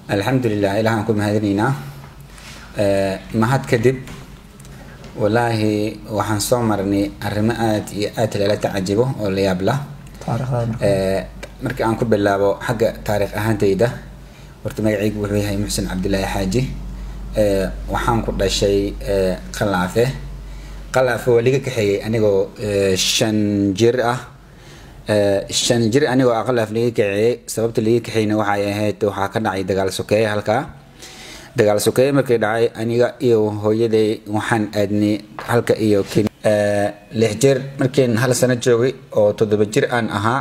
alxamdulilah ilahaan ku mahadinaynaa mahad kadib walaahi waxaan soo marnay arrimo aad iyo aad lala tacajibo oo la yaab lah markii aan ku bilaabo xagga taariikh ahaantayda horta magacaygu wuxuu yahay muxsin cabdilaahi xaaji waxaan ku dhashay qalaafe qalaafe waa liga kaxeeyey anigoo shan jir ah shan jir anigoo aqalaaf liga kaxeeyey sababta liga kaxeeyna waxay ahayd waxaa ka dhacay dagaal sokeeye halkaa dagaal sokeeye markii dhacay aniga iyo hooyaday waxaan aadnay halka iyo lix jir markiin hal sano joogay oo toddoba jir aan ahaa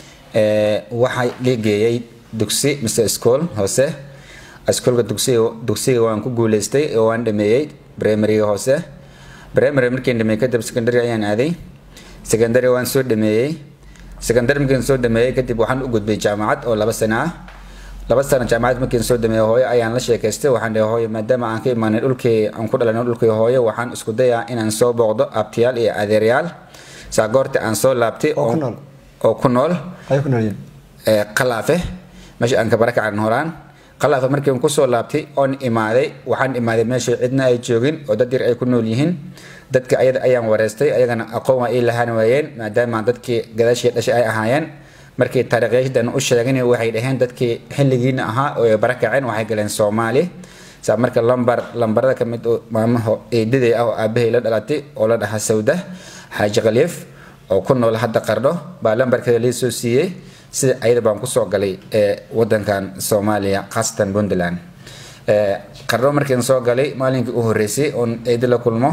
waxaa ligeeyey dugsi mise school hoose iskoolka dugsiga dugsiga waan ku guuleystay oo waan dhameeyey primaryga hoose primary markiin dhameeyey kadib secondary ayaan aaday secondary waan soo dhameeyey secondary markiin soo dhameeyey kadib waxaan u gudbay jaamacad oo laba sano ah laba sano jaamacad markiin soo dhameeyey hooyo ayaan la sheekaystay waxaan dhahay hooyo maadaama aan ka imaanay dhulkii aan ku dhalanay dhulkii hooyo waxaan isku dayaa inaan soo booqdo abtiyaal iyo adeeryaal saa goorta aan soo laabtay oo ku nool qalaafe meesha aan kabara kacan horaan qalaafe markiin kusoo laabtay oon imaaday waxaan imaaday meesha cidna ay joogin oo dad yar ay ku nool yihiin dadka ayada ayaan wareystay ayagana aqoon waa ii lahaan waayeen maadaama dadkii gadaashii dhashay ay ahaayeen markii taariikhyaashadan u sheegin waxay dhaheen dadkii xilligiina ahaa oo ay bara kaceen waxay galeen soomaali saa marka lambar lambarada kamid maamaho eedaday ah oo aabahay la dhalatay oo la dhahaa sawda xaaji khaliif oo ku nool hadda qardho baa lambarkeeda lii soo siiyey sida ayada baan kusoo galay wadankan soomaaliya khaasatan puntland qardho markiin soo galay maalinkii u horeysay oon eedi la kulmo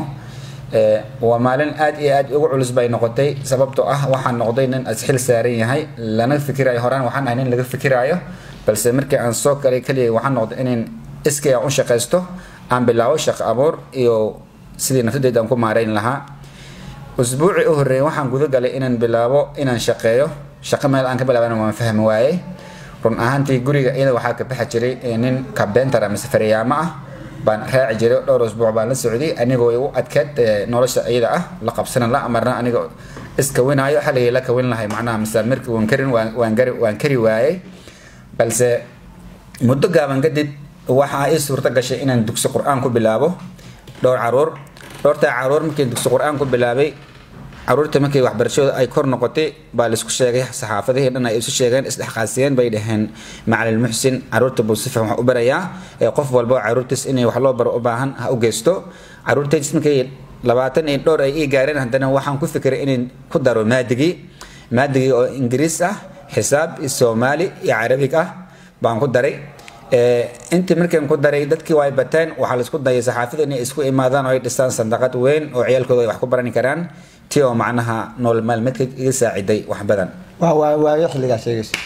waa maalin aad iyo aad ugu culus bay noqotay sababtoo ah waxaan noqday nin asxil saaran yahay lana fikirayo horaan waxaan ahay nin laga fikiraayo balse markii aan soo galay kaliya waxaan noqday inayn iskay aan u shaqaysto aan bilaabo shaqo abuur iyo sidii naftadeeda aan ku maarayn lahaa usbuucii u horreeyay waxaan guda galay inaan bilaabo inaan shaqeeyo shaqo meel aan ka bilaabana waan fahmi waayey run ahaantii guriga iyada waxaa ka baxi jiray nin kabentar mise faryaamo ah baan raaci jiray dhowr usbuuc baan la socday anigoo igu adkeed nolosha iyada ah la qabsanan la amarna aniga iska winaayo xaligay la kawin lahay macnaha mise markii waan karin waan gari waan kari waayey balse muddo gaaban kadib waxaa ii suurto gashay inaan dugsi qur-aan ku bilaabo dhowr caruur dhowrtaa caruur markii dugsi qur-aan ku bilaabay caruurta markii waxbarashadooda ay kor noqotay baa laisku sheegay saxaafadihii dhan ay isu sheegeen isdhexqaasiyeen bay dhaheen macalin muxsin caruurta buu si fiican wax u barayaa ee qof walba caruurtiis inay wax loo baro u baahan ha u geysto caruurtaydiis markii labaatan iyo dhowr ay ii gaareen haddana waxaan ku fikiray inaan ku daro maadigii maadigii oo ingiriis ah xisaab soomaali iyo carabig ah baan ku daray intii markaan ku daray dadkii waa ay bateen waxaa laisku dayay saxaafada inay isku imaadaan oo ay dhistaan sandaqad weyn oo ciyaalkooda ay wax ku barani karaan ti oo macnaha nool maalmeedka iga saaciday wax badan waayo xilligaa sheegayso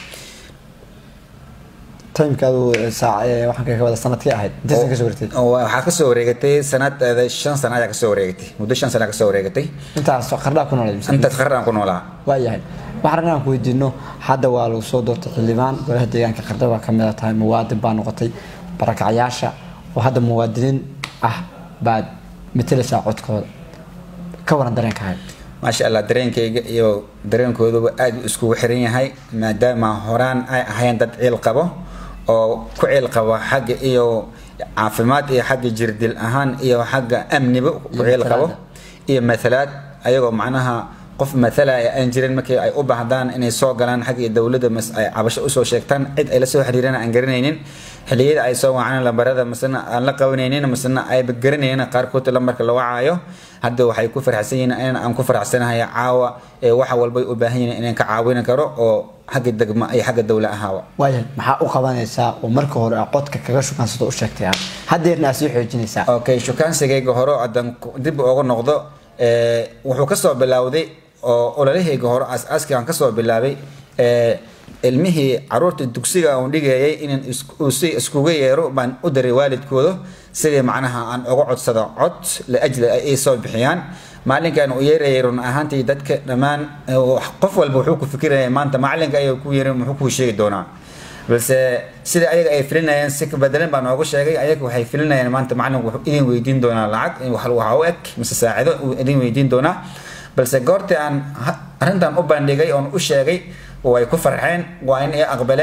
timekaadu waxaan kaga wada sanadkii ahayd intaysan kasoo wareegtay waxaa kasoo wareegatay sanadeeda shan sana ayaa kasoo wareegatay muddo shan sana kasoo wareegatay intaas qardhaa ku noolay intaas qardhaan ku noolaa waayahay waxaan inaan ku weydiino hadda waa lagu soo doortay xildhibaan golaha deegaanka qardha baa kamid a tahay muwaadin baa noqotay barakacyaasha oo hadda muwaadiniin ah baad matelaysaa codkooda ka waran dareenkaaga maasha allah dareenkayga iyo dareenkooduba aad u iskugu xiran yahay maadaama horaan ay ahayn dad ciil qabo oo ku ciil qabo xagga iyo caafimaad iyo xagga jirdil ahaan iyo xagga amniba ku ciil qabo iyo mathalaad ayagoo macnaha qof mathalaya aan jirin markii ay u baahdaan inay soo galaan xagga dowladda mas ay cabasho usoo sheegtaan cid ay la soo xiriiraan aan garanaynin xilliyada ay soo wacaan lambarada masena aan la qabanaynin masena ayba garanaynin qaarkood lambarka la wacaayo hadda waxay ku farxsan yihiin in aan ku faraxsanahay caawa ee waxa walbay u baahan yihiin inaan ka caawin karo oo xagga degma iyo xagga dowla ahaawa waayahay maxaa u qabanaysaa oo marka hore aa codka kaga shukansado u sheegtay aad haddeerna aad sii xoojinaysaa okay shukaansigayga hore haddaan dib uga noqdo wuxuu kasoo bilowday oo ololahayga hore aas-aaskii aan kasoo bilaabay ilmihii caruurta dugsiga uun dhigayay inaan si iskuga yeero baan u daray waalidkooda sidii macnaha aan uga codsado cod liajli ay soo bixiyaan maalinkan uu yeerayay run ahaantii dadka dhammaan qof walba wuxuu ku fikiraya maanta macalinka ayaa ku yeerin muxuu kuu sheegi doonaa balse sida ayaga ay filinayeen si kabedelan baan ooga sheegay ayaga waxay filinayeen maanta macalinku wuxuu idin weydiin doonaa lacag waxa u eg mise saacido uu idin weydiin doonaa balse goortii aan arrintan u bandhigay oon u sheegay way ku farxeen waa in ay aqbaleen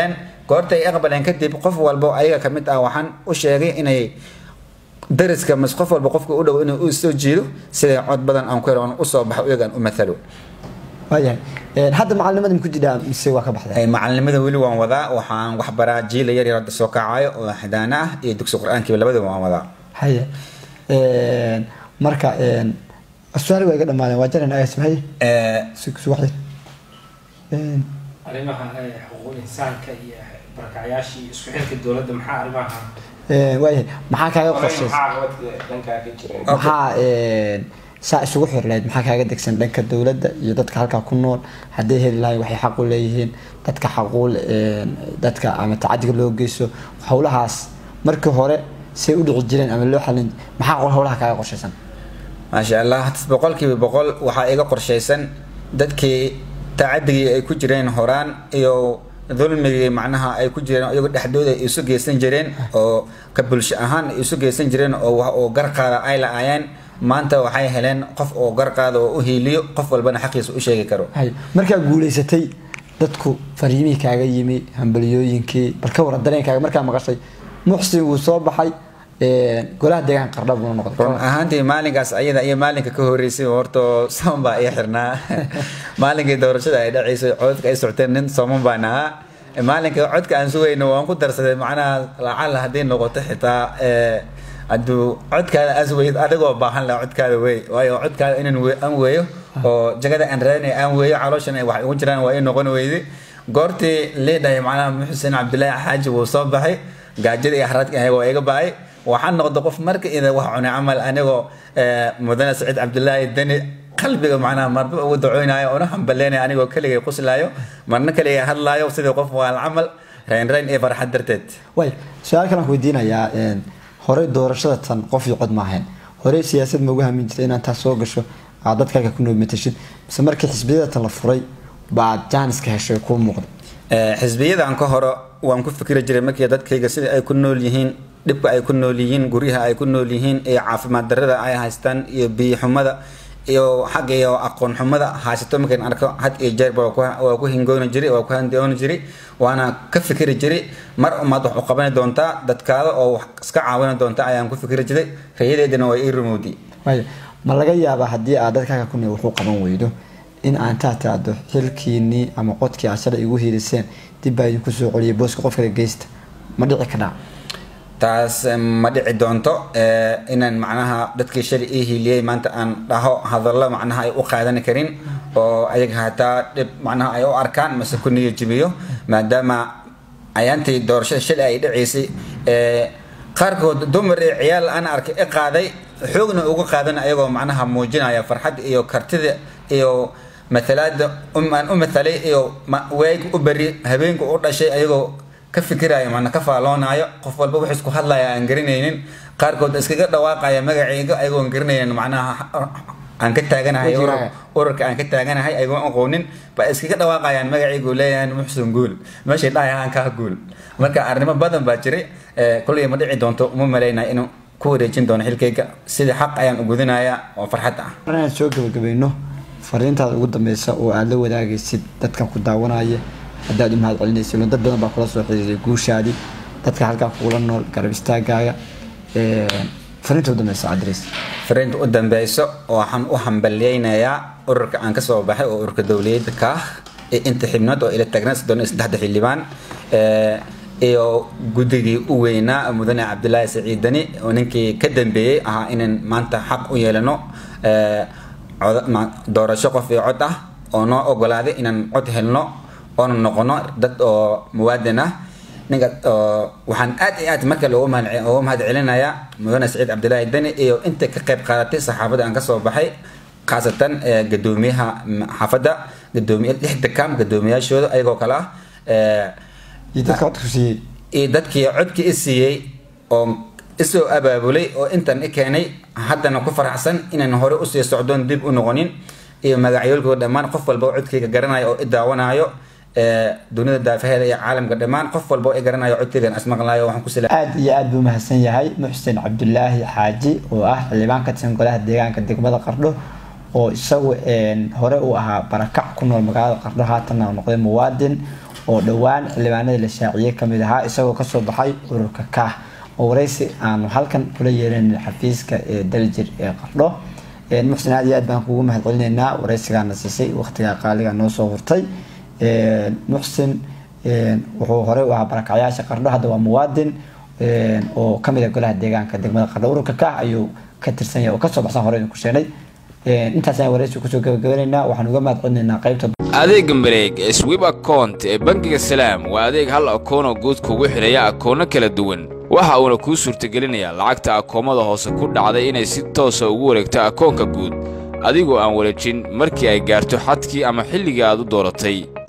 goorta ay aqbaleen kadib qof walbo ayaga ka mid ah waxaan u sheegay inay dariska mas qof walba qofka u dhow inuu u soo jiido siday cod badan aan ku helo aan usoo baxo iyagaan u mathalo waayahay Een, hadda macalinimada ma ku jiraa mise waa ka baxday Ay, macalinimada weli waan wadaa waxaan wax baraa jiila yar yar hadda soo kacayo oo xadaana ah iyo dugsi qur-aankiiba labadaba waan wadaa haye Een, marka een, su-aal waa iga dhamaadeen waa jaran agas maxay Eh, suwaxdin arrimaha eh, xuquuqul insaanka iyo barakacyaasha iyo isku xilka dowladda maxaa arrimaha waayahay maxaa kaaga qorshaysan maxaa qabadka dhankaa ka jira maxaa een, saa isugu xirleyd maxaa kaaga degsan dhanka dowladda iyo dadka halkaa ku nool hadday heli lahayn waxay xaq u leeyihiin dadka xaquul een, dadka ama tacadiga loo geysto howlahaas markii hore say u dhici jireen ama loo xalin maxaa howlaha kaaga qorshaysan maasha allah boqolkiiba boqol waxaa iga qorshaysan dadkii tacadigii ay ku jireen horaan iyo dulmigii macnaha ay ku jireen iyagoo dhexdooda ay isu geysan jireen oo ka bulsho ahaan ay isu geysan jireen oo wax oo garqaada ay la-aayeen maanta waxay heleen qof oo garqaada oo u hiiliyo qof walbana xaqiisa u sheegi karo hay markaa guuleysatay dadku fariimihii kaaga yimi hambaliyooyinkii bal ka waran dareenkaaga markaa maqashay muxsin wuu soo baxay een, golaha deegaanka qardha buuna noqday run ahaantii maalinkaas ayada iyo maalinka ka horeysay horta soman baa ii xirnaa maalinkii doorashada ay dhaceysay codadka ay socteen nin soman baan ahaa maalinka codka aan sugayno waan ku darsaday macnaha lacala haddii noqoto xitaa eh, hadduu codkaada aas weyd adigoo baahan laha codkaada wey waayo codkaada inaan we- aan weeyo oo jagada aan raadinay aan weeyo calooshan ay wax igu jiraan waa ii noqon weydi goortii leedhahay macnaha muxusen cabdilaahi xaaji wuu soo baxay gaajada iyo xaraadka ayaga waa iga baay waxaan noqday qof marka ida wax cunay camal anigoo eh, mudane saciid cabdilaahi deni qalbiga macnaha marba ugu dacoynaayo una hambaleynaya anigoo keligay quslaayo marna keligay hadlaayo sidii qof waal camal rayn rayn iyo farxad darteed way su-aal kalaan ku weydiinayaa een, horey doorashada tan qof iyo cod ma ahayn horey siyaasad ma ugu hamin jirtay inaad taas soo gasho aad dadkaaga ku nool matashid mise markii xisbiyada tan la furay baad jaaniska heshay kuu muuqda Eh, xisbiyadan ka hore waan ku fikri jiray markii dadkayga sida ay ku nool yihiin dhibka ay ku nool yihiin guryaha ay ku nool yihiin iyo caafimaad darrada ay haystaan iyo biyo xumada iyo xagga iyo aqoon xumada haysato markaan arko had iyo jeerba waa ku- waa ku hingooni jiray waa ku handooni jiray waana ka fikri jiray mar umaad wax u qabani doontaa dadkaada oo wax iska caawini doonta ayaan ku fikri jiray rayadeedana waa ii rumowdi way ma laga yaabaa haddii aad dadkaaga ku nool wuxuu qaban weydo in aan taa tiraahdo xilkiinii ama qodkii aad shalay igu hiiliseen dib baa idinku soo celiyay booska qof kale geysta ma dhici kadhaa taas eh, ma dhici doonto eh, inaan macnaha dadkii shalay ii hiiliyey maanta aan dhaho hadallo macnaha ay u qaadan karin oo ayaga hataa dhib macnaha ay u arkaan mase ku niyo jibiyo maadaama ayaantii doorashada shalay ay dhaceysay eh, qaarkood dumar iyo ciyaal aan arkay i qaaday xoogna uga qaadan ayagoo macnaha muujinaya farxad iyo kartida iyo matalaada um- aan u mathalay iyo ma- waag u beri habeenku u dhashay ayagoo ka fikiraayo mana ka faaloonaayo qof walba wax isku hadlaya aan garanaynin qaarkood iskaga dhawaaqaya magacayga ayagoon garanaynin macnaha aan ka taaganahay urur- Wejigaaga. ururka aan ka taaganahay ayagoon aqoonin ba iskaga dhawaaqayaan magacaygu leeyahay muxsin guul meeshay dhahayaan kaa guul marka arrimo badan baa jiray Eh, kolley ma dhici doonto uma malaynaya inuu ku wareejin doono xilkayga sida xaq ayaan u gudanayaa oo farxad ah mar inaan soo gabagabayno fariintaada ugu dambeysa oo aad la wadaagaysid dadkan ku daawanaya haddaad u mahad celinaysid dad badan baa kula soo xiriiray guushaadii dadka halkaa kugula nool garab istaagaaga Een, fariinta ugu dambeysa adres fariinta u dambeyso waxaan u hambalyeynayaa ururka aan kasoo baxay oo ururka dowliyadda ka ah ee inta xibnood oo ila taagnaa soddon iyo saddexda xildhibaan Eh, iyo guddigii u weynaa mudane cabdilaahi saciidani oo ninkii ka dambeeyey ahaa inaan maanta xaq u yeelano eh, coda- ma- doorasho qof iyo cod ah oo noo ogolaaday inaan cod helno oona noqono dad oo muwaadin ah ninka oo waxaan aad iyo aad marka loogu mahad ugu mahad celinayaa mudane saciid cabdilaahi deni iyo inta ka qayb qaadatay saxaafadda aan kasoo baxay khaasatan eh, gadoomiyaha mm, xaafadda gadoomiye lixda kam gadoomiyaashooda ayagoo kale ah eh, iyo dadka codku siiyey iyo dadkii codkii i siiyey oo isoo abaabulay oo intan i keenay haddana ku faraxsan inaan hore usii socdoon dib u noqonin iyo magacyoolkooda dhammaan qof walba oo codkayga garanayo oo i daawanayo eh, dunida daafaheeda iyo caalamka dhammaan qof walba oo i garanayo codkaygan asmaqlaayo waxaan ku sila aad iyo aad buu mahadsan yahay muxsin cabdulaahi xaaji oo ah xildhibaan ka tirsan golaha deegaanka degmada qardho oo isagu hore uu ahaa barakac ku nool magaalada qardho haatanna noqday muwaadin oo dhowaan xildhibaanadii la shaaciyey kamid ahaa isagoo kasoo baxay ururka kaah oo wareysi aanu halkan kula yeelan xafiiska ee daljir ee qardho muxsin aad iyo aad baan kugu mahad celinaynaa wareysigaana siisay waqtigaa qaaliga noo soo hurtay muxsin wuxuu horey u ahaa barakacyaasha qardho hadda waa muwaadin oo kamid a golaha deegaanka degmada qardho ururka kaah ayuu ka tirsan yahay oo kasoo baxsan hore idinku sheegnay intaas ayaan wareysi kusoo gabagabanaynaa waxaan uga mahad celinaynaa qaybta adeega mareeg ee swib account ee bangiga salaam waa adeeg hal akoon oo guud kugu xidhaya akoono kala duwan waxa uuna kuu suurtagelinayaa lacagta akoomada hoose ku dhacday inay si toosa ugu wareegto akoonka guud adigoo aan wareejin markii ay gaarto xadkii ama xilligii aad u dooratay